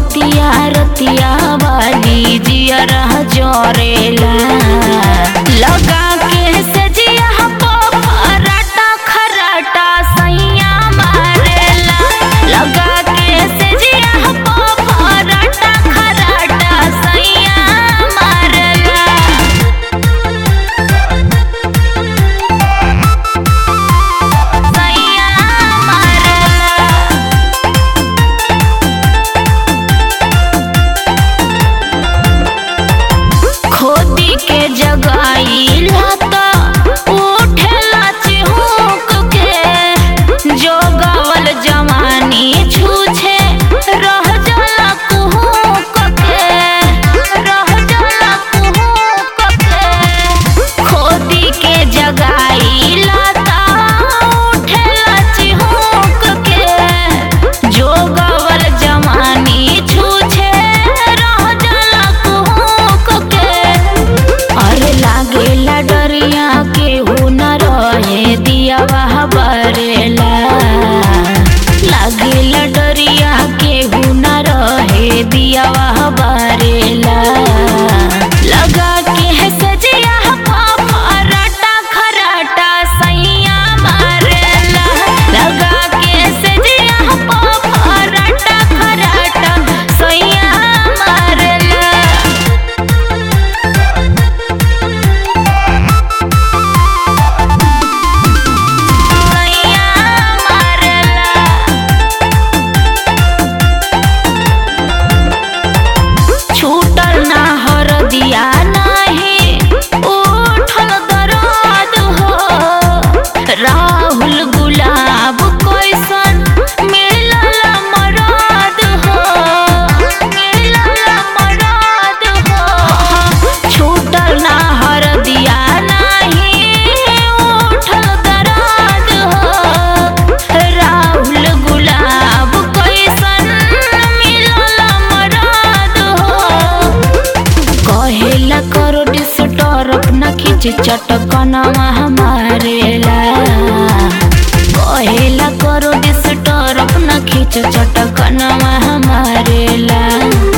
बतिया रतिया वाली जिया रह जोरेला लगा के सजिया पराटा खराटा सैया मारेला लगा के सजिया पराटा खराटा सैया मारेला सैया मारेला खोदी के जगाईला त उठेला चिहुक के जो गावल जवानी छूछे रह जाला कुहुक के रह जाला कुहुक के खोदी के जगाईला त उठेला चिहुक के जो गावल जवानी छूछे रह जाला कुहुक के अरे लागेला डरिया केहू न रहे दिया वह बरेला लागेला डरिया केहू न रहे दिया वह बरेला लगा के है सजिया पराटा खराटा सैया मारेला लगा के सजिया पराटा खराटा सैया मारेला सैया मारेला छूटल ना हर दिया नाही उठल दर्द हो राहुल गुलाब कैसन मिलल मरद हो मिलल मरद हो छूटल ना हर दिया नाही उठल दर्द हो राहुल गुलाब कैसन मिलल मरद हो कहेला करो डिस्टर्ब अपना खींच चटकनवा हमारेला कहेला करो डिस्टर्ब अपना खींच चटकनवा हमारेला